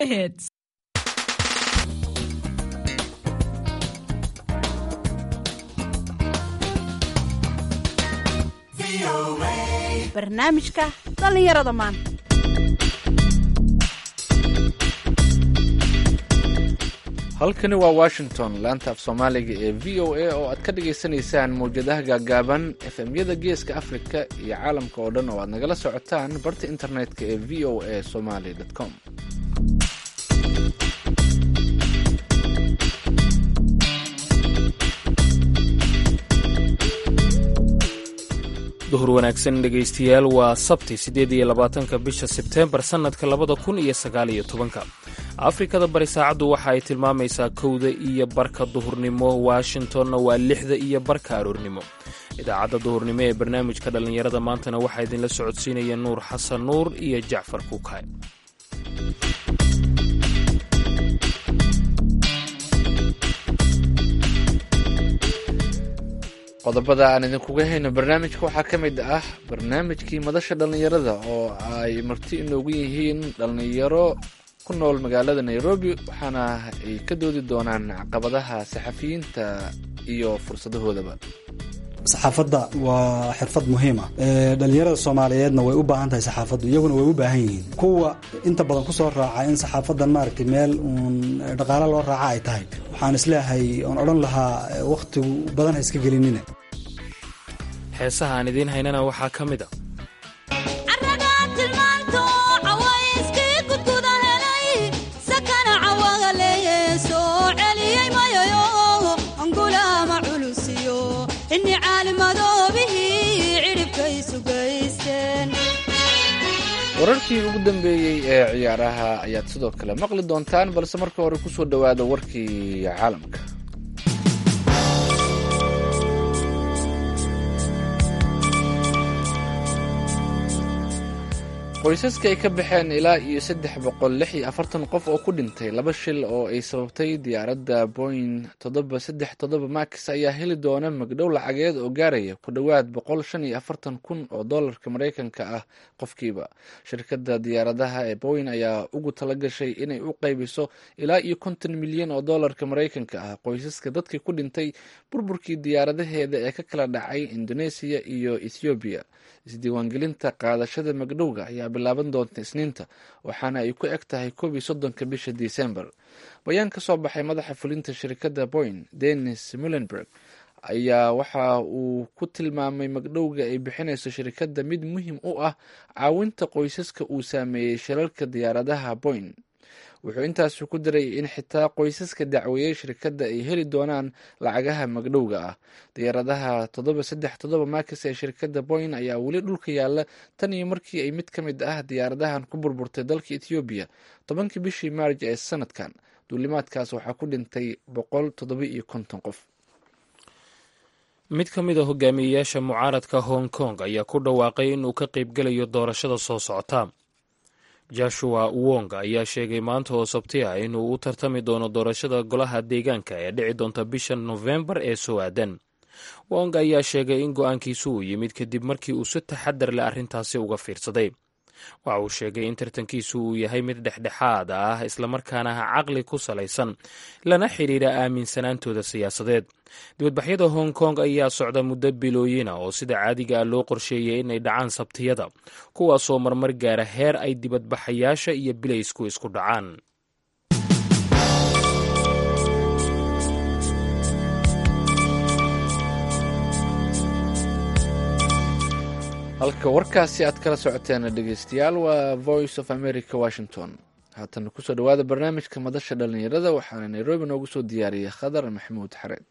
Hits. barnaamijka dhallinyarada maanta halkani waa washington laanta af soomaaliga ee v o a oo aad ka dhagaysanaysaan mawjadaha gaagaaban efemyada geeska afrika iyo caalamka oo dhan oo aad nagala socotaan barta internetka ee v o a somaly com duhur wanaagsan dhegaystayaal waa sabti siddeed iyo labaatanka bisha sebteembar sannadka labada kun iyo sagaal iyo tobanka afrikada bari saacaddu waxa ay tilmaamaysaa kowda iyo barka duhurnimo washingtonna waa lixda iyo barka aroornimo idaacadda duhurnimo ee barnaamijka dhallinyarada maantana waxaa idinla socodsiinaya nuur xasan nuur iyo jacfar kuukay qodobada aan idinkuga hayno barnaamijka waxaa ka mid ah barnaamijkii madasha dhallinyarada oo ay marti inoogu yihiin dhallinyaro ku nool magaalada nairobi waxaana ay ka doodi doonaan caqabadaha saxafiyiinta iyo fursadahoodaba saxaafadda waa xirfad muhiima dhalinyarada soomaaliyeedna way u baahan tahay saxaafaddu iyaguna way u baahan yihiin kuwa inta badan kusoo raaca in saxaafadan maaragtay meel uun dhaqaalo loo raaca ay tahay waxaan isleeyahay oon odhan lahaa wakhtigu badan ha iska gelinina heesaha aan idiin haynana waxaa ka mid a wararkii ugu dambeeyey ee ciyaaraha ayaad sidoo kale maqli doontaan balse marka hore kusoo dhowaada warkii caalamka qoysaska ay ka baxeen ilaa iyo saddex boqol lix iyo afartan qof oo ku dhintay laba shil oo ay sababtay diyaaradda boing toddoba saddex toddoba max ayaa heli doona magdhow lacageed oo gaaraya ku dhowaad boqol shan iyo afartan kun oo dollarka maraykanka ah qofkiiba shirkadda diyaaradaha ee boing ayaa ugu talagashay inay u qaybiso ilaa iyo konton milyan oo dollarka maraykanka ah qoysaska dadkii ku dhintay burburkii diyaaradaheeda ee ka kala dhacay indoneesiya iyo ethoobiya isdiiwaangelinta qaadashada magdhowga ayaa bilaaban doonta isniinta waxaana ay ku eg tahay koob iyo soddonka bisha disembar bayaan ka soo baxay madaxa fulinta shirkadda boing denis mulenberg ayaa waxa uu ku tilmaamay magdhowga ay bixinayso shirkadda mid muhiim u ah caawinta qoysaska uu saameeyey shilalka diyaaradaha boing wuxuu intaasi ku daray in xitaa qoysaska dacweeyey shirkadda ay heli doonaan lacagaha magdhowga ah diyaaradaha toddoba saddex toddoba maakis ee shirkadda boing ayaa weli dhulka yaalla tan iyo markii ay mid ka mid ah diyaaradahan ku burburtay dalka ethoobiya tobankii bishii maarj ee sanadkan duulimaadkaas waxaa ku dhintay boqol toddoba iyo konton qof mid ka mid a hogaamiyeyaasha mucaaradka hong kong ayaa ku dhawaaqay inuu ka qaybgelayo doorashada soo socota joshua wong ayaa sheegay maanta oo sabti ah inuu u tartami doono doorashada golaha deegaanka ee dhici doonta bisha nofembar ee soo aadan wong ayaa sheegay in go-aankiisu uu yimid kadib markii uu si taxadar leh arrintaasi uga fiirsaday waxa uu sheegay in tartankiisu uu yahay mid dhexdhexaad ah islamarkaana caqli ku salaysan lana xidhiidha aaminsanaantooda siyaasadeed dibadbaxyada hong kong ayaa socda muddo bilooyina oo sida caadiga ah loo qorsheeyay inay dhacaan sabtiyada kuwaasoo marmar gaara heer ay dibadbaxayaasha iyo bilaysku isku dhacaan halka warkaasi aad kala socoteen dhegeystayaal waa voice of america washington haatana kusoo dhawaada barnaamijka madasha dhallinyarada waxaana nairobi noogu soo diyaariyay khadar maxamuud xareed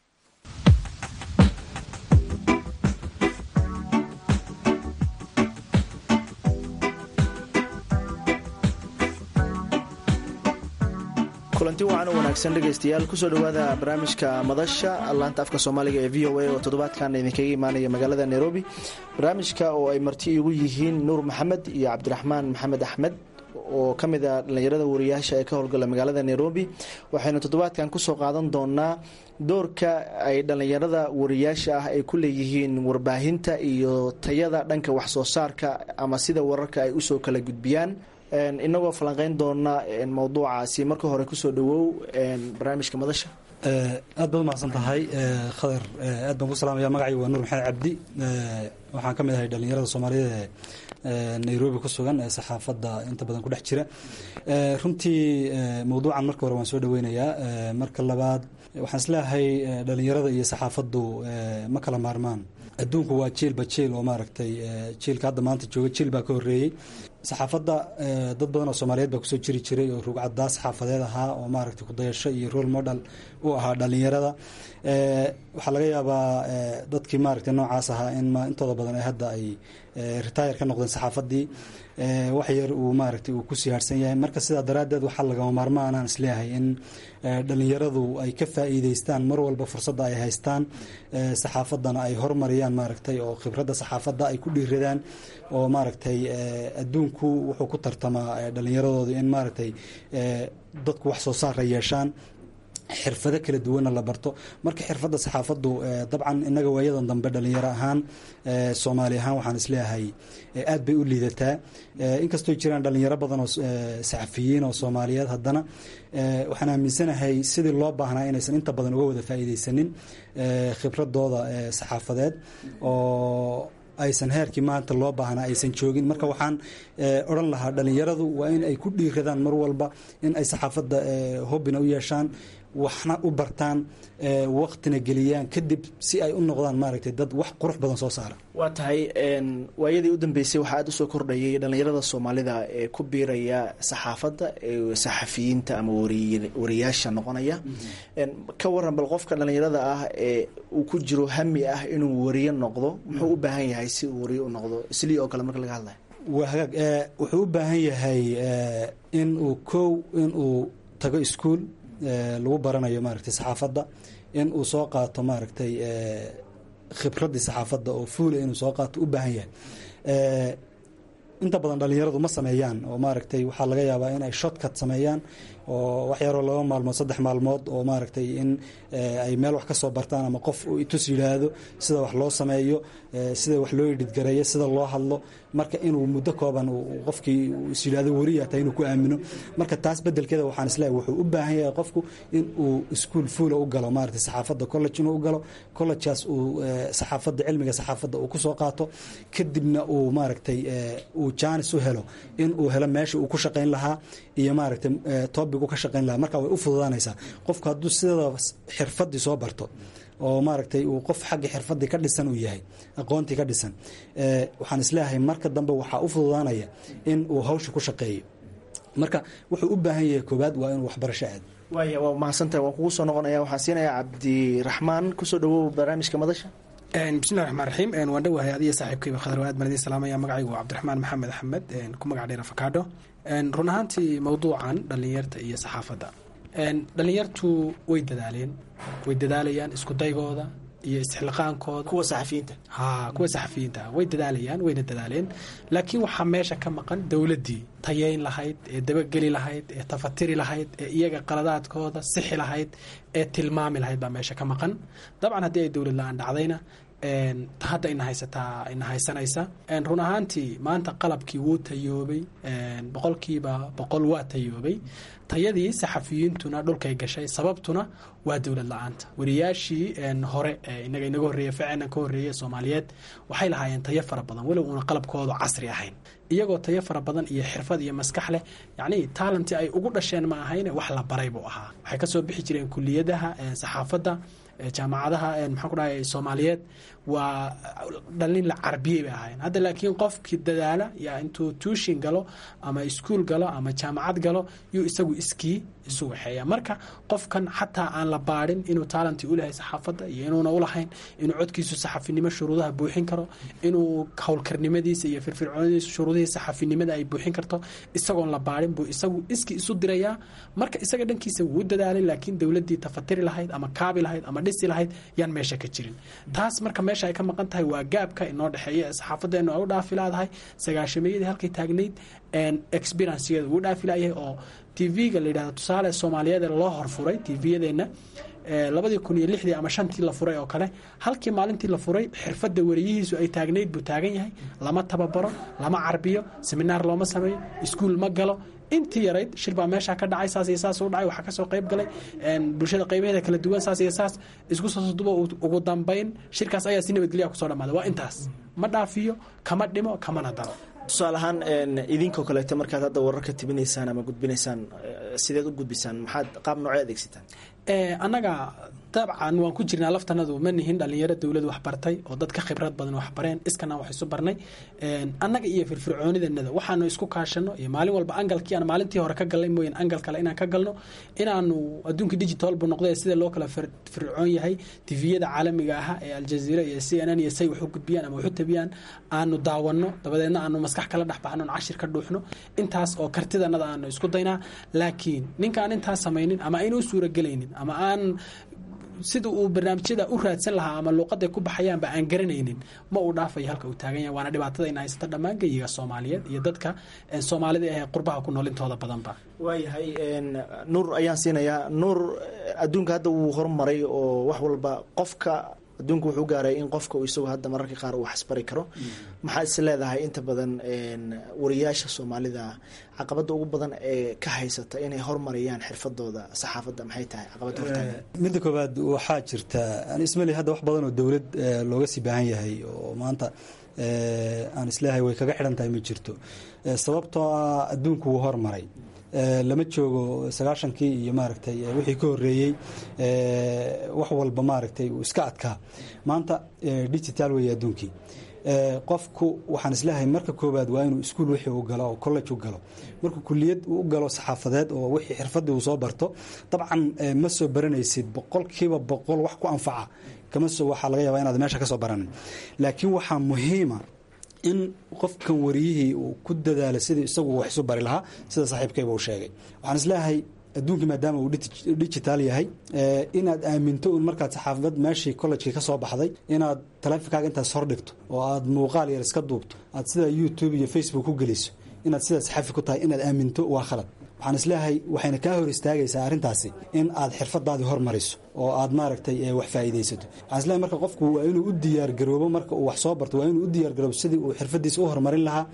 kulanti wacan u wanaagsan dhegaystayaal kusoo dhowaada barnaamijka madasha laanta afka soomaaliga ee v o a oo toddobaadkan idinkaga imaanaya magaalada nairobi barnaamijka oo ay marti igu yihiin nuur maxamed iyo cabdiraxmaan maxamed axmed oo ka mid a dhallinyarada wariyaasha ee ka howlgala magaalada nairobi waxaynu toddobaadkan kusoo qaadan doonaa doorka ay dhallinyarada wariyaasha ah ay ku leeyihiin warbaahinta iyo tayada dhanka waxsoo saarka ama sida wararka ay usoo kala gudbiyaan inagoo falanqeyn doona mowduucaasi marka hore kusoo dhawow barnaamijka madasha aad baad umahadsan tahay khadar aad baan ku salaamaya magacaygu waa nuur maxamed cabdi waxaan ka mid ahay dhallinyarada soomaaliyeed ee nairobi ku sugan ee saxaafadda inta badan ku dhex jira runtii mowduucan marka hore waan soo dhaweynayaa marka labaad waxaan isleeyahay dhallinyarada iyo saxaafaddu ma kala maarmaan adduunku waa jiilba jiil oo maaragtay jiilka hadda maanta jooga jiil baa ka horreeyey saxaafadda dad badan oo soomaaliyeed baa kusoo jiri jiray oo rugcaddaa saxaafadeed ahaa oo maaragtay kudayasho iyo role model u ahaa dhallinyarada waxaa laga yaabaa dadkii maaragtay noocaas ahaa in intooda badan ay hadda ay retire ka noqdeen saxaafaddii wax yar uu maaragtay uu ku siyaarsan yahay marka sidaa daraaddeed waxaa lagama maarmaanaan isleeyahay in dhallinyaradu ay ka faa'iideystaan mar walba fursadda ay haystaan saxaafaddana ay hormariyaan maaragtay oo khibradda saxaafadda ay ku dhiiradaan oo maaragtay adduunku wuxuu ku tartamaa dhallinyaradooda in maaragtay dadku wax soo saara yeeshaan xirfado kala duwanna la barto marka xirfadda saxaafaddu dabcan innaga waayadan dambe dhallinyaro ahaan soomaali ahaan waxaan isleeyahay aad bay u liidataa inkastoo jiraan dhallinyaro badan oo saxafiyiin oo soomaaliyeed haddana waxaan aaminsanahay sidii loo baahnaa inaysan inta badan uga wada faa'iideysanin khibradooda saxaafadeed oo aysan heerkii maanta loo baahnaa aysan joogin marka waxaan odhan lahaa dhallinyaradu waa in ay ku dhiiradaan mar walba in ay saxaafadda hobbina u yeeshaan waxna u bartaan waktina geliyaan kadib si ay u noqdaan maaragtay dad wax qurux badan soo saara waa tahay waayadii u dambeysay waxaa aada usoo kordhayay dhallinyarada soomaalida ee ku biiraya saxaafadda saxafiyiinta ama wariyaasha noqonaya ka waran bal qofka dhallinyarada ah ee uu ku jiro hami ah inuu wariye noqdo muxuu u baahan yahay si uu wariye u noqdo islii oo kale marka laga hadlayo waa hagaag wuxuu u baahan yahay in uu kow in uu tago iskuol lagu baranayo maaragtay saxaafadda in uu soo qaato maaragtay khibraddii saxaafadda oo fuula inuu soo qaato u baahan yahay inta badan dhallinyaradu ma sameeyaan oo maaragtay waxaa laga yaabaa in ay shotcut sameeyaan oo wax yaroo laba maalmood saddex maalmood oo maaragtay in ay meel wax ka soo bartaan ama qof uu itus yidhaahdo sida wax loo sameeyo sida wax loo idhidgareeyo sida loo hadlo marka inuu muddo kooban qofkii is yidhahdo weriya tahay inuu ku aamino marka taas bedelkeeda waxaan isleeyahay wuxuu u baahan yahay qofku in uu iskuol fuula u galo maaragtay saxaafadda college inuu u galo collegeaas uu saxaafadda cilmiga saxaafadda uu kusoo qaato kadibna uu maaragtay uu jaanis u helo in uu helo meesha uu ku shaqayn lahaa iyo maaragtay topic u ka shaqayn lahaa marka way u fududaanaysaa qofku hadduu sidada xirfaddii soo barto oo maaragtay uu qof xagga xirfaddii ka dhisan uu yahay aqoontii ka dhisan waxaan isleeyahay marka dambe waxaa u fududaanaya in uu hawsha ku shaqeeyo marka wuxuu u baahan yahay koobaad waa inuu waxbarasho aado waaya waa mahadsantahay waan kugu soo noqonaya waxaan siinayaa cabdiraxmaan kusoo dhawow barnaamijka madasha bismillahi raxmaan raxiim waan dhowahay adiyo saaxiibkayba khadar aad baan idin salaamaya magacaygu waa cabdiraxmaan maxamed axmed ku magac dheer afakaadho run ahaantii mowduucan dhallinyarta iyo saxaafadda dhallinyartu way dadaaleen way dadaalayaan isku daygooda iyo isxilqaankooda kuwa saxafiyiinta ha kuwa saxafiyiinta way dadaalayaan wayna dadaaleen laakiin waxaa meesha ka maqan dowladdii tayeyn lahayd ee dabageli lahayd ee tafatiri lahayd ee iyaga qaladaadkooda sixi lahayd ee tilmaami lahayd baa meesha ka maqan dabcan haddii ay dowlad la-aan dhacdayna hadda ina haysataa ina haysanaysa run ahaantii maanta qalabkii wuu tayoobay boqolkiiba boqol waa tayoobay tayadii saxafiyiintuna dhulkay gashay sababtuna waa dowlad la-aanta wariyaashii hore inaga inaga horreeya ficena ka horreeya soomaaliyeed waxay lahaayeen tayo fara badan walow una qalabkoodu casri ahayn iyagoo tayo fara badan iyo xirfad iyo maskax leh yacni taalanti ay ugu dhasheen ma ahayne wax la baray buu ahaa waxay kasoo bixi jireen kuliyadaha saxaafadda jaamacadaha maxaan ku dhahay soomaaliyeed waa dhalin la carbiyey bay ahaayeen hadda laakiin qofkii dadaala yaa intuu tuushin galo ama iskuol galo ama jaamacad galo yuu isagu iskii isu waxeeya marka qofkan xataa aan la baadhin inuu taalanti ulahay saxaafadda iyo inuuna ulahayn inuu codkiisu saxafinimo shuruudaha buuxin karo inuu howlkarnimadiisa iyo firfircoonadiisa shuruudihii saxafinimada ay buuxin karto isagoon la baadhin buu isagu iskii isu dirayaa marka isaga dhankiisa wuu dadaalay laakiin dowladdii tafatiri lahayd ama kaabi lahayd ama dhisi lahayd yaan meesha ka jirin taas marka meesha ay ka maqan tahay waa gaabka inoo dhexeeya ee saxaafadeenu ay u dhaafi laadahay sagaashameeyadii halkay taagnayd experiencegeeda wuu dhaafi layahay oo tv-ga la yidhahdo tusaale soomaaliyeed ee loo horfuray tv-yadeenna labadii kun iyo lixdii ama shantii la furay oo kale halkii maalintii la furay xirfadda weriyihiisu ay taagnayd buu taagan yahay lama tababaro lama carbiyo seminaar looma sameeyo iskuul ma galo intii yarayd shir baa meesha ka dhacay saas iyo saas u dhacay waxaa kasoo qayb galay bulshada qaybaheeda kala duwan saas iyo saas isku soo dubo ugu dambayn shirkaas ayaa si nabadgelya kusoo dhamaaday waa intaas ma dhaafiyo kama dhimo kamana daro tusaale ahaan idinkoo kaleeto markaad hadda wararka tibinaysaan ama gudbinaysaan sideed u gudbisaan maxaad qaab noocee adeegsataan annaga dabcan waan ku jirnaa laftanadu ma nihin dhalinyaro dowlad waxbartay oo dad ka khibrad badan waxbareen iskanaan wax isu barnay annaga iyo firfircoonidanada waxaanu isku kaashano iyo maalin walba angalkii aan maalintii hore ka galnay mooyaan angal kale inaan ka galno inaanu adduunka digital bu noqday sida loo kala fircoon yahay tviyada caalamiga aha ee aljaziira iyo c n n iyo say wax u gudbiyaan ama wax u tabiyaan aanu daawano dabadeedna aanu maskax kala dhexbaxno cashir ka dhuuxno intaas oo kartidanada aanu isku daynaa laakiin ninkaan intaas samaynin ama aynu u suuragelaynin ama aan sida uu barnaamijyada u raadsan lahaa ama luuqaday ku baxayaanba aan garanaynin ma uu dhaafayo halka uu taagan yahay waana dhibaatada ina haysata dhammaan geyiga soomaaliyeed iyo dadka soomaalida ee qurbaha ku nool intooda badanba waayahay nuur ayaan siinayaa nuur adduunka hadda wuu horumaray oo wax walba qofka adduunku wuxuu gaaray in qofka uu isagu hadda mararka qaar uu waxsbari karo maxaad is leedahay inta badan wariyaasha soomaalida caqabada ugu badan ee ka haysata inay hormariyaan xirfadooda saxaafadda maxay tahay caqabada hortaagan midda koowaad waxaa jirta ismali hadda wax badan oo dowlad looga sii baahan yahay oo maanta aan isleeyahay way kaga xidhan tahay ma jirto sababtoo ah adduunku wuu hormaray lama joogo sagaashankii iyo maaragtay wixii ka horeeyey wax walba maaragtay uu iska adkaa maanta digital weeye adduunkii qofku waxaan isleeyahay marka koowaad waa inuu iskuul wixii u galo oo college u galo markuu kuliyad u galo saxaafadeed oo wixii xirfadii uu soo barto dabcan ma soo baranaysid boqolkiiba boqol wax ku anfaca kama soo waxaa laga yaabaa inaad meesha ka soo baranin laakiin waxaa muhiima in qofkan wariyihii uu ku dadaalo sidii isagu wax isu bari lahaa sida saaxiibkayba uu sheegay waxaan isleeyahay adduunkii maadaama uu digital yahay inaad aaminto un markaad saxaafad meeshii collejkii ka soo baxday inaad taleefonkaaga intaas hordhigto oo aad muuqaal yar iska duubto aad sida youtube iyo facebook ku geliso inaad sida saxafi ku tahay inaad aaminto waa khalad waxaan isleeyahay waxayna kaa hor istaagaysaa arrintaasi in aad xirfadaadii hormariso oo aad maaragtay wax faa'iidaysato waxaan isleeyahay marka qofku waa inuu u diyaargaroobo marka uu wax soo barto waa inuu u diyaargaroobo sidii uu xirfadiisa u horumarin lahaa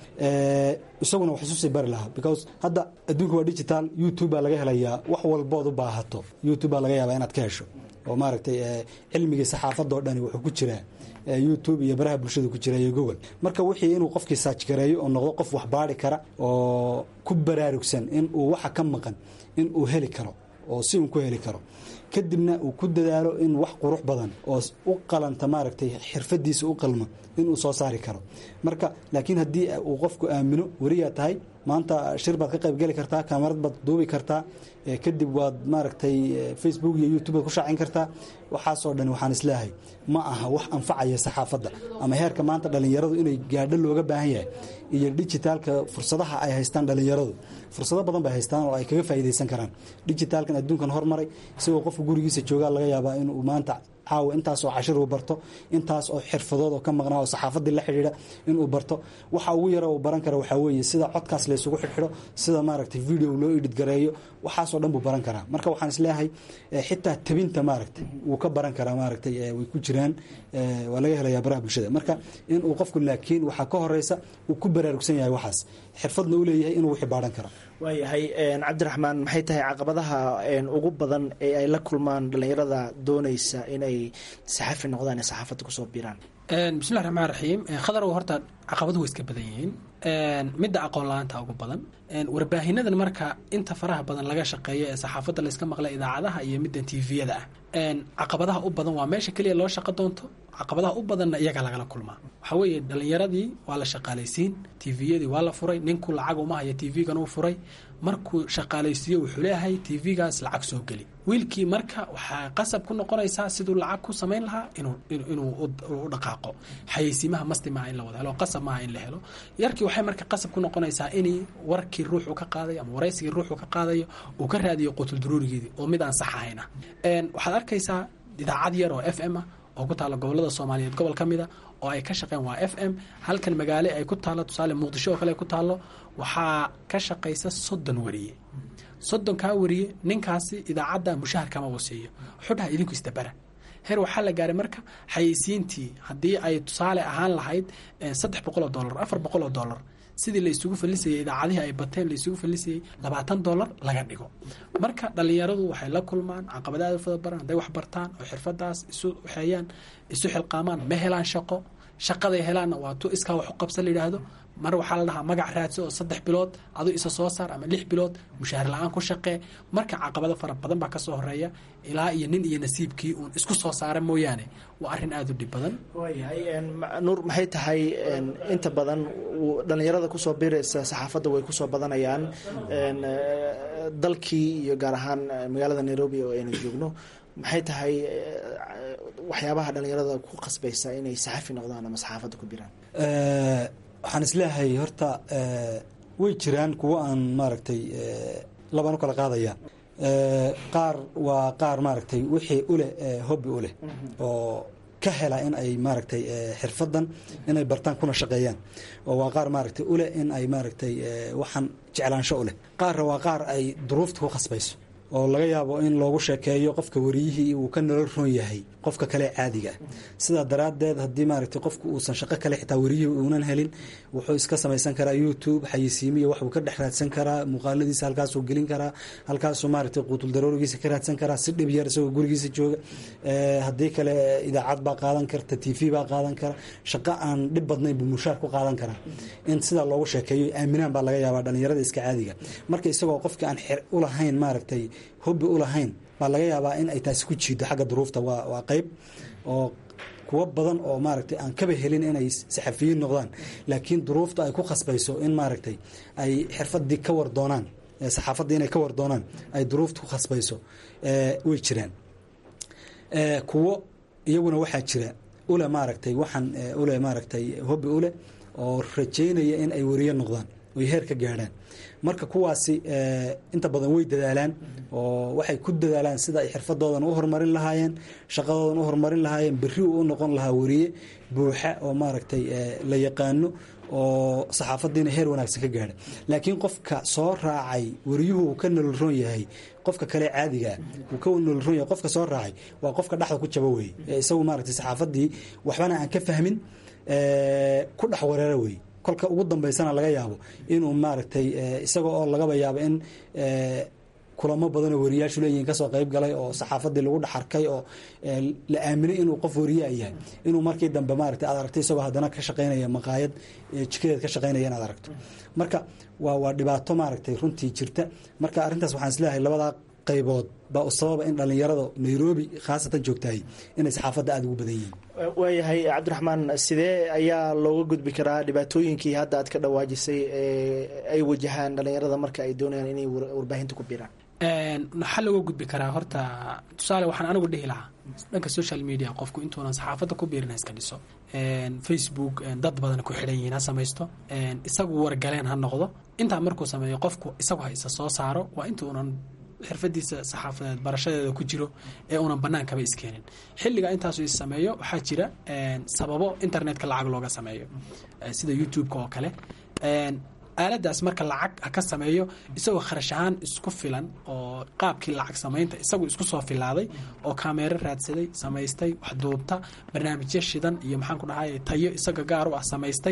isaguna wax isu sii bari lahaa because hadda adduunka waa digital youtube baa laga helayaa wax walbood u baahato youtube baa laga yaabaa inaad ka hesho oo maaragtay cilmigii saxaafadoo dhani wuxuu ku jiraa youtube iyo baraha bulshada ku jira iyo google marka wixii inuu qofkii saaj gareeyo oo noqdo qof wax baari kara oo ku baraarugsan in uu waxa ka maqan in uu heli karo oo si uun ku heli karo kadibna uu ku dadaalo in wax qurux badan oo u qalanta maaragtay xirfadiisa u qalma inuu soo saari karo marka laakiin haddii uu qofku aamino weriyaa tahay maanta shir baad ka qaybgeli kartaa kamarad baad duubi kartaa kadib waad maaragtay facebook iyo youtube baad ku shaacin kartaa waxaasoo dhan waxaan isleeyahay ma aha wax anfacaya saxaafadda ama heerka maanta dhallinyaradu inay gaadho looga baahan yahay iyo digitaalka fursadaha ay haystaan dhallinyaradu fursado badan bay haystaan oo ay kaga faa'iidaysan karaan digitaalkan adduunkan hormaray isagoo qofka gurigiisa joogaa laga yaabaa inuu maanta caawa intaas oo cashir uu barto intaas oo xirfadood oo ka maqnaa oo saxaafadii la xidhiidha inuu barto waxa ugu yara uu baran kara waxaa weeye sida codkaas laysugu xidhxidho sida maaragtay video loo edhid gareeyo waxaasoo dhan buu baran karaa marka waxaan isleeyahay xitaa tabinta maaragtay wuu ka baran karaa maaragtay way ku jiraan waa laga helayaa baraha bulshada marka inuu qofku laakiin waxaa ka horeysa uu ku baraarugsan yahay waxaas xirfadna u leeyahay inuu wixii baadhan karo waayahay cabdiraxmaan maxay tahay caqabadaha ugu badan ee ay la kulmaan dhallinyarada doonaysa inay saxafi noqdaan ee saxaafadda kusoo biiraan bismillahi raxmaan raxiim khadarow horta caqabaduhu way iska badan yihiin midda aqoon la-aanta ugu badan warbaahinadan marka inta faraha badan laga shaqeeyo ee saxaafadda layska maqla idaacadaha iyo middan tviyada ah caqabadaha u badan waa meesha keliya loo shaqo doonto caqabadaha u badanna iyaga lagala kulmaa waxaa weeye dhallinyaradii waa la shaqaalaysiin tviyadii waa la furay ninku lacag uma haya tv-gan uu furay markuu shaqaalaysiiyo wuxuu leeyahay tv-gaas lacag soo geli wiilkii marka waxaa qasab ku noqonaysaa siduu lacag ku samayn lahaa inuu u dhaqaaqo xayeysiimaha masti maaha in la wada helo qasab maaha in la helo yarkii waxay marka qasab ku noqonaysaa in warkii ruuxu ka qaadayo ama waraysigii ruuxu ka qaadayo uu ka raadiyo qutulduruurigeedii oo mid aan sax ahayna waxaad arkaysaa idaacad yar oo f m ah oo ku taalla gobolada soomaaliyeed gobol ka mida oo ay ka shaqeen waa f m halkan magaale ay ku taallo tusaale muqdisho oo kale ay ku taallo waxaa ka shaqaysa soddon wariye soddonkaa wariye ninkaasi idaacadda mushahar kama uu siiyo xudhaha idinku isdabara heer waxaa la gaaray marka xayeysiintii haddii ay tusaale ahaan lahayd saddex boqol oo dollar afar boqol oo dollar sidii la isugu fallisayay idaacadihii ay bateen la isugu fallisayay labaatan dollar laga dhigo marka dhallinyaradu waxay la kulmaan caqabadaada fada baran hadday wax bartaan oo xirfadaas isu waxeeyaan isu xilqaamaan ma helaan shaqo shaqaday helaanna waa tu iskaa wax u qabsan la yidhaahdo mar waxaa la dhahaa magac raadso oo saddex bilood aduu isa soo saar ama lix bilood mushaahar la-aan ku shaqee marka caqabado fara badan baa kasoo horeeya ilaa iyo nin iyo nasiibkii uun isku soo saara mooyaane waa arrin aada u dhib badan waayahay nuur maxay tahay inta badan dhallinyarada kusoo biraysa saxaafadda way kusoo badanayaan dalkii iyo gaar ahaan magaalada nairobi oo aynu joogno maxay tahay waxyaabaha dhallinyarada ku qasbaysa inay saxafi noqdaan ama saxaafadda ku biraan waxaan isleeyahay horta way jiraan kuwo aan maaragtay labaan u kala qaadaya qaar waa qaar maaragtay wixii uleh hobbi u leh oo ka hela in ay maaragtay xirfadan inay bartaan kuna shaqeeyaan oo waa qaar maaragtay uleh in ay maaragtay waxaan jeclaansho u leh qaarna waa qaar ay duruufta ku khasbayso oo laga yaabo in loogu sheekeeyo qofka wariyihii uu ka nolol roon yahay qofka kale caadiga ah sidaa daraaddeed haddii maaragtay qofku uusan shaqo kale xitaa wariyihii uunan helin wuxuu iska samaysan karaa youtube xayisiimiya waxbuu ka dhex raadsan karaa muuqaaladiisa halkaasuu gelin karaa halkaasuu maaragtay quutul daroorigiisa ka raadsan karaa si dhib yar isagoo gurigiisa jooga haddii kale idaacad baa qaadan karta t v baa qaadan kara shaqo aan dhib badnayn buu mushaar ku qaadan karaa in sidaa loogu sheekeeyo aaminaan baa laga yaabaa dhalinyarada iska caadiga marka isagoo qofkii aan xer ulahayn maaragtay hobbi u lahayn baa laga yaabaa in ay taasi ku jiido xagga duruufta waa waa qeyb oo kuwo badan oo maaragtay aan kaba helin inay saxafiyiin noqdaan laakiin duruufta ay ku khasbayso in maaragtay ay xirfadii ka war doonaan saxaafaddii inay ka war doonaan ay duruufta ku khasbayso way jiraan kuwo iyaguna waxaa jira ule maaragtay waxaan ule maaragtay hobbi ule oo rajaynaya in ay wariyo noqdaan oy heer ka gaadhaan marka kuwaasi inta badan way dadaalaan oo waxay ku dadaalaan sida ay xirfadoodan u horumarin lahaayeen shaqadoodan u horumarin lahaayeen berri uu u noqon lahaa wariye buuxa oo maaragtay la yaqaano oo saxaafadiina heer wanaagsan ka gaadha laakiin qofka soo raacay wariyuhu uu ka nololroon yahay qofka kale caadigaa uu ka nololroon yahay qofka soo raacay waa qofka dhexda ku jaba weye isagu maaragtay saxaafadii waxbana aan ka fahmin ku dhex wareera weye kolka ugu dambaysana laga yaabo inuu maaragtay isaga oo lagaba yaabo in kulamo badanoo wariyaashu leeyihiin kasoo qayb galay oo saxaafadii lagu dhex arkay oo la aaminay inuu qof wariyaa yahay inuu markii dambe maaragtay aad aragto isagoo haddana ka shaqaynaya maqaayad jikadeed ka shaqaynaya inaad aragto marka waa waa dhibaato maaragtay runtii jirta marka arrintaas waxaan isleeyahay labadaa qaybood baa u sababa in dhallinyarada nairobi khaasatan joogtahay inay saxaafadda aada ugu badan yihiin waayahay cabdiraxmaan sidee ayaa looga gudbi karaa dhibaatooyinkii hadda aad ka dhawaajisay ee ay wajahaan dhallinyarada marka ay doonayaan inay warbaahinta ku biraan maxaa looga gudbi karaa horta tusaale waxaan anigu dhihi lahaa dhanka social media qofku intuunan saxaafadda ku biirin ha iska dhiso facebook dad badan ku xidhan yihiin ha samaysto isagu wargaleen ha noqdo intaa markuu sameeyo qofku isagu ha isa soo saaro waa intuunan xirfadiisa saxaafadeed barashadeeda ku jiro ee unan banaankaba iskeenin xilliga intaasu is sameeyo waxaa jira sababo internetka lacag looga sameeyo sida youtube-ka oo kale aaladaas marka lacag ha ka sameeyo isagoo kharash ahaan isku filan oo qaabkii lacag samaynta isagu isku soo filaaday oo kameero raadsaday samaystay wax duubta barnaamijyo shidan iyo maxaan ku dhahay tayo isaga gaar u ah samaystay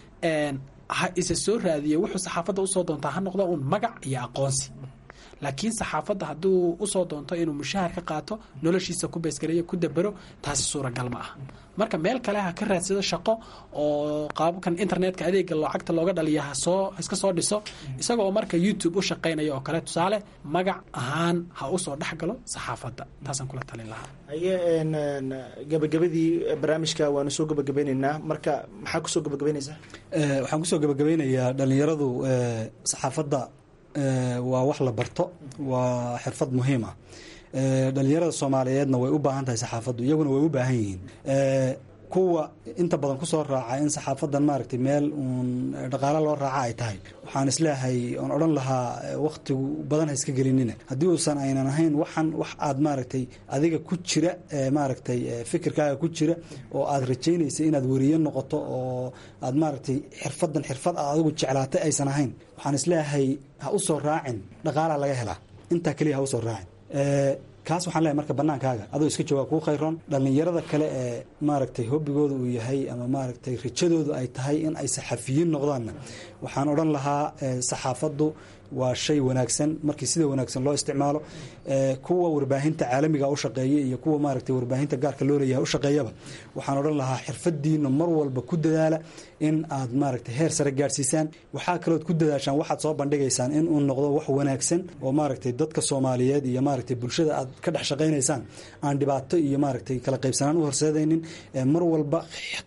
ha isa soo raadiye wuxuu saxaafadda usoo doontaa ha noqdo uun magac iyo aqoonsi laakiin saxaafadda hadduu usoo doonto inuu mushahar ka qaato noloshiisa ku baysgareeyo ku dabero taasi suuragal ma ah marka meel kale ha ka raadsado shaqo oo qaababkan internetka adeega lacagta looga dhaliya hasoo iska soo dhiso isagoo marka youtube u shaqaynaya oo kale tusaale magac ahaan ha usoo dhex galo saxaafadda taasaan kula talin lahaa aye gabagabadii barnaamijka waanu soo gabagabeyneynaa marka maxaa kusoo gabagabeyneysaa waxaan kusoo gabagabeynayaa dhalinyaradu saxaafadda waa wax la barto waa xirfad muhiim ah dhalinyarada soomaaliyeedna way u baahan tahay saxaafaddu iyaguna way u baahan yihiin kuwa inta badan kusoo raaca in saxaafadan maaragtay meel uun dhaqaalo loo raaca ay tahay waxaan isleeyahay oon odhan lahaa wakhtigu badan ha iska gelinina haddii uusan aynan ahayn waxan wax aad maaragtay adiga ku jira maaragtay fikirkaaga ku jira oo aad rajaynaysa inaad weriye noqoto oo aad maaragtay xirfadan xirfad aad adigu jeclaatay aysan ahayn waxaan isleeyahay ha u soo raacin dhaqaalaa laga helaa intaa keliya ha usoo raacin kaas waxaan leeyahay marka bannaankaaga adoo iska joogaa kuu khayroon dhallinyarada kale ee maaragtay hobbigooda uu yahay ama maaragtay rajadoodu ay tahay in ay saxafiyiin noqdaanna waxaan odhan lahaa saxaafaddu waa shay wanaagsan markii sida wanaagsan loo isticmaalo kuwa warbaahinta caalamiga u shaqeeya iyo kuwa maaragtay warbaahinta gaarka loo leeyahay u shaqeeyaba waxaan odhan lahaa xirfadiina mar walba ku dadaala in aad maaragtay heer sare gaadhsiisaan waxaa kalood ku dadaashaan waxaad soo bandhigaysaan in uu noqdo wax wanaagsan oo maaragtay dadka soomaaliyeed iyo maaragtay bulshada aad ka dhex shaqaynaysaan aan dhibaato iyo maaragtay kala qaybsanaan u horseedaynin mar walba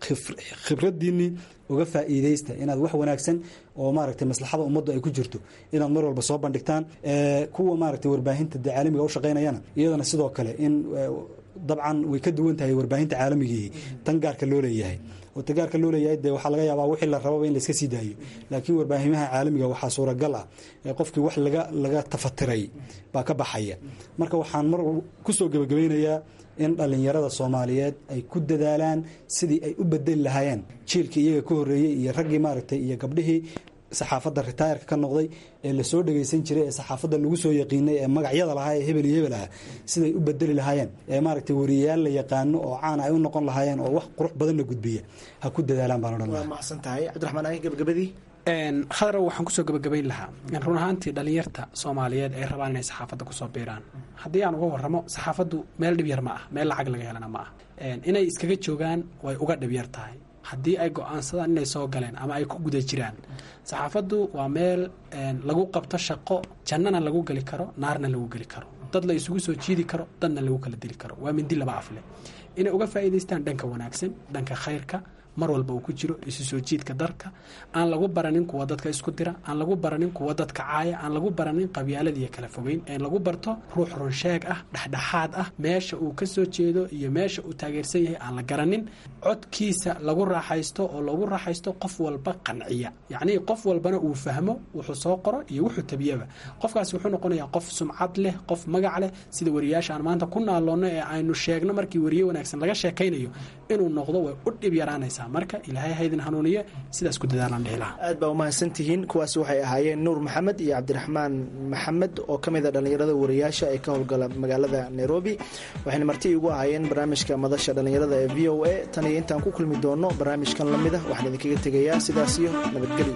khibradiinii uga faa'iidaysta inaad wax wanaagsan oo maaragtay maslaxada ummaddu ay ku jirto inaad mar walba soo bandhigtaan kuwa maaragtay warbaahinta de caalamiga u shaqaynayana iyadana sidoo kale in dabcan way ka duwan tahay warbaahinta caalamigii tan gaarka loo leeyahay oo ta gaarka loo leeyahay dee waxaa laga yaabaa wixii la rababa in laiska sii daayo laakiin warbaahimaha caalamiga waxaa suuragal ah qofkii wax laga laga tafatiray baa ka baxaya marka waxaan mar kusoo gebagabaynayaa in dhallinyarada soomaaliyeed ay ku dadaalaan sidii ay u bedeli lahaayeen jiilkii iyaga ka horreeyey iyo raggii maaragtay iyo gabdhihii saxaafadda ritaayarka ka noqday ee lasoo dhagaysan jiray ee saxaafadda lagu soo yaqiinay ee magacyada lahaa ee hebel iyo hebel ah siday u bedeli lahaayeen ee maaragtay wariyayaal la yaqaano oo caana ay u noqon lahaayeen oo wax qurux badanna gudbiya ha ku dadaalaan baan odhan waa lahaa mahadsan tahay cabdiraxmaan aahin gabagabadii khadarow waxaan kusoo gabagabayn lahaa run ahaantii dhallinyarta soomaaliyeed ay rabaan inay saxaafadda kusoo biiraan haddii aan uga warramo saxaafaddu meel dhib yar ma ah meel lacag laga helana ma ah inay iskaga joogaan way uga dhib yar tahay haddii ay go-aansadaan inay soo galeen ama ay ku guda jiraan saxaafaddu waa meel lagu qabto shaqo jannana lagu geli karo naarna lagu geli karo dad la isugu soo jiidi karo dadna lagu kala dili karo waa mindi laba afle inay uga faa'iidaystaan dhanka wanaagsan dhanka khayrka mar walba uu ku jiro isu soo jiidka darka aan lagu baranin kuwa dadka isku dira aan lagu baranin kuwa dadka caaya aan lagu baranin qabyaalad iyo kala fogeyn ee lagu barto ruux runsheeg ah dhexdhexaad ah meesha uu ka soo jeedo iyo meesha uu taageersan yahay aan la garanin codkiisa lagu raaxaysto oo lagu raaxaysto qof walba qanciya yacnii qof walbana uu fahmo wuxuu soo qoro iyo wuxuu tabiyaba qofkaasi wuxuu noqonayaa qof sumcad leh qof magac leh sida wariyaasha aan maanta ku naaloonno ee aynu sheegno markii wariye wanaagsan laga sheekaynayo inuu noqdo way u dhib yaraanaysaa marka ilaahay haydin hanuuniye sidaas ku dadaalaan dhihi lahaa aad baa umahadsantihiin kuwaasi waxay ahaayeen nuur maxamed iyo cabdiraxmaan maxamed oo ka mid a dhallinyarada wariyaasha ee ka howlgala magaalada nairobi waxayna marti igu ahaayeen barnaamijka madasha dhallinyarada ee v o a tan iyo intaan ku kulmi doono barnaamijkan la mid ah waxaan idinkaga tegayaa sidaas iyo nabadgelyo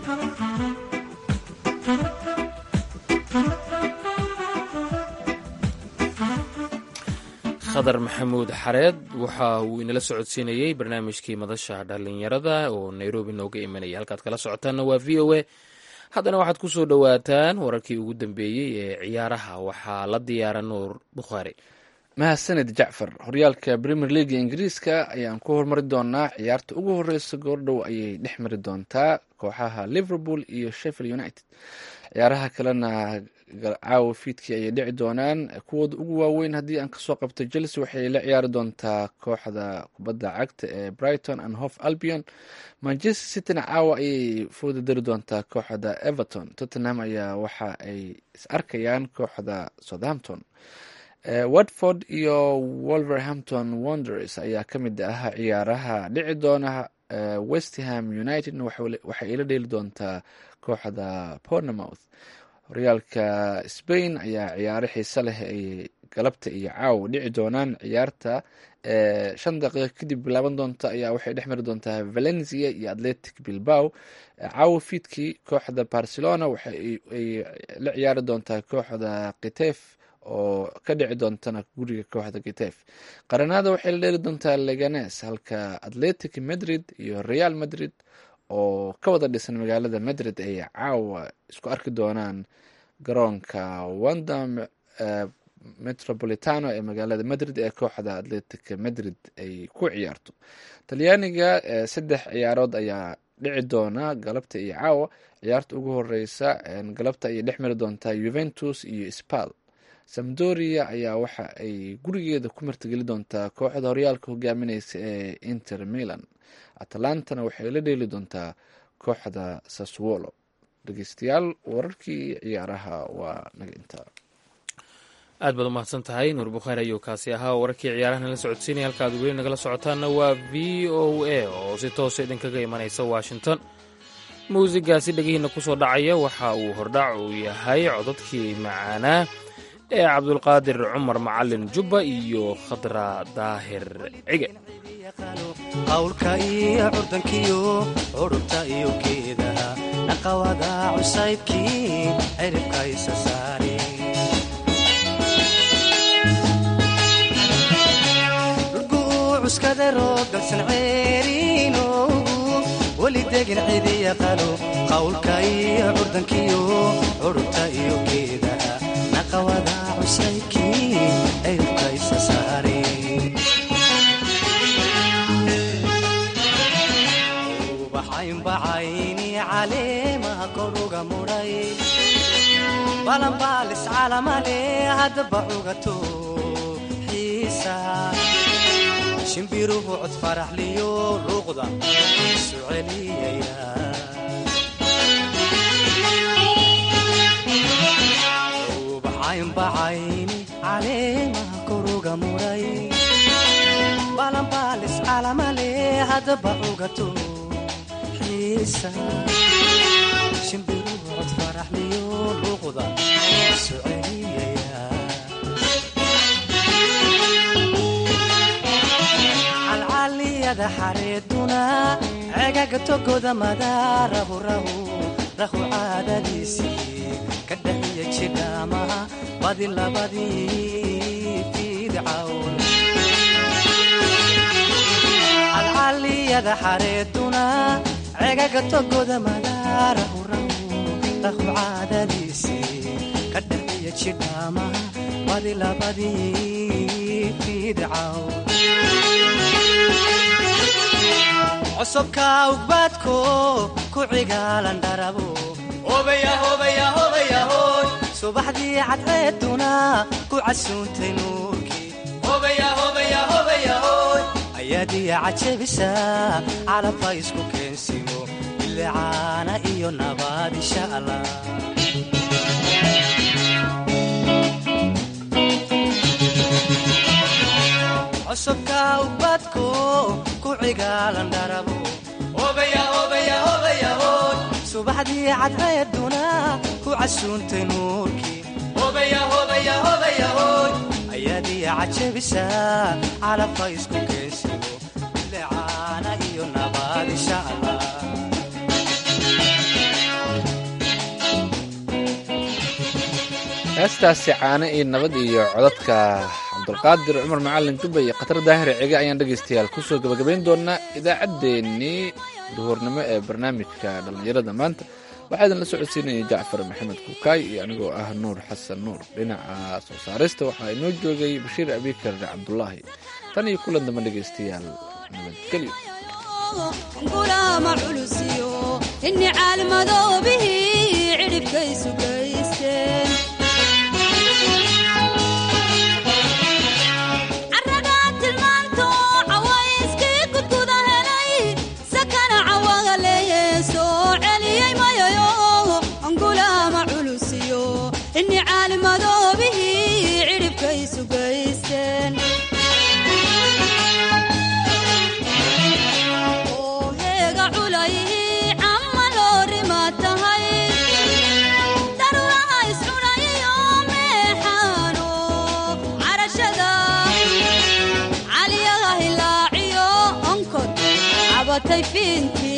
khadar maxamuud xareed waxa uu inala socodsiinayey barnaamijkii madasha dhallinyarada oo nairobi nooga imanaya halkaad kala socotaanna waa v o a haddana waxaad ku soo dhowaataan wararkii ugu dambeeyey ee ciyaaraha waxaa la diyaara nuur bukhaari mahadsanid jacfar horyaalka premier leaga ingiriiska ayaan ku hormari doonaa ciyaarta ugu horeysa goordhow ayay dhex mari doontaa kooxaha liverpool iyo sheffield united ciyaaraha kalena caawa fiidkii ayay dhici doonaan kuwooda ugu waaweyn haddii aan kasoo qabto chelsea waxay la ciyaari doontaa kooxda kubadda cagta ee brighton and hof albion manchester cityna caawa ayay fooda dari doontaa kooxda everton tottenham ayaa waxa ay is arkayaan kooxda southampton watford iyo wolverhampton wonders ayaa ka mid ah ciyaaraha dhici doona westham unitedna waxay ila dheeli doontaa kooxda pornemouth horyaalka spain ayaa ciyaaro xiise leh ay galabta iyo caawa dhici doonaan ciyaarta shan daqiiqa kadib bilaaban doonta ayaa waxay dhex mari doontaa valencia iyo atletic bilbao caawa fiidkii kooxda barcelona waxay la ciyaari doontaa kooxda kitef oo ka dhici doontana guriga kooxda kitef qaranada waxay la dheeli doontaa leganes halka atletic madrid iyo real madrid oo ka wada dhisan magaalada madrid ay caawa isku arki doonaan garoonka wanda metropolitano ee magaalada madrid ee kooxda atletic madrid ay ku ciyaarto talyaaniga saddex ciyaarood ayaa dhici doona galabta iyo caawa ciyaarta ugu horeysa galabta ayay dhex mari doontaa juventus iyo spal samdoria ayaa waxa ay gurigeeda ku martigeli doontaa kooxda horyaalka hogaamineysa ee inter milan atalantana waxay la dheeli doontaa kooxda saswolo dhegeystayaal wararkii ciyaaraha waa naga intaa aad baad umahadsan tahay nuur bukhaari ayuu kaasi ahaa wararkii ciyaarahan la socodsiinaya halka aad weli nagala socotaanna waa v o a oo si toosa idinkaga imanaysa washington muusigaasi dhegihiina kusoo dhacaya waxa uu hordhac uu yahay codadkii macaanaa ee cabdulqaadir cumar macalin jubba iyo khadra daahir cige qawlka iyo curdankiyo curubta iyo geedaha dhaqawada cusaybkii ciribka isa saare cuskada roogdalsan ceeriinoogu weli degin cidi yaqaano qawlka iyo curdankiyo curubta iyo geedaha naqawada cusaybkii ciribka isa saare ubaxaynbacayni caleemaha koruga mudhay balanbaalis calamale haddaba cugato xiisa shimbiruhu cod faraxliyo luuqda isu celiyaya ubaxaynbacayni caleemaha koruga mudhay balanbaalis calamale haddaba cugato xiisa shimbiruhu cod faraxliyo luuqda isu celiyaya calcaliyada xareeduna cegaga togoda madaarahu rahu rahu caadadiisii ka dhaxiya jidhaamaha badi labadii fiidcawn calcaliyada xareeduna cegaga togoda madaarahu rahu rahu caadadiisii ka dhaxiya jidhaamaha badi labadii fiidcawn cosubka ugbaadko ku cigaalan dharabo subaxdii cadceeduna ku casuuntay nuurkii ayaadiya cajabisa calabka isku keensimo bilicaana iyo nabaad insha allah cosubka ubadko ku cigaalan dharabo subaxdii cadceeduna ku casuuntay nuurkii ayaadiya cajabisa calabka isku keensimo bilicaana iyo nabaad insha allah heestaasi caano iyo nabad iyo codadka cabdulqaadir cumar macalin jubba iyo khatar daahir cige ayaan dhegaystayaal kusoo gabagabayn doonaa idaacaddeenii duhurnimo ee barnaamijka dhallinyarada maanta waxaa idinla socodsiinaya jacfar maxamed kuukaay iyo anigoo ah nuur xasan nuur dhinaca soo saarista waxaa inoo joogay bashiir abikar cabdulaahi tan iyo kulan damba dhegaystayaal nabadgelyo gulaama culusiyo inni caalmadoobihii cidhibkaysu gaysteen carradaa tilmaanto cawayskii gudguda helay sakana cawaga leeye soo celiyey mayayo gulaama culusiyo inni caalmadoobihii cidhibkaysu gaysteen oo heega culay camma loorima tahay daruuraha iscunayiyo meexaano carashada caliyaha hilaaciyo onkod cabatay fiintii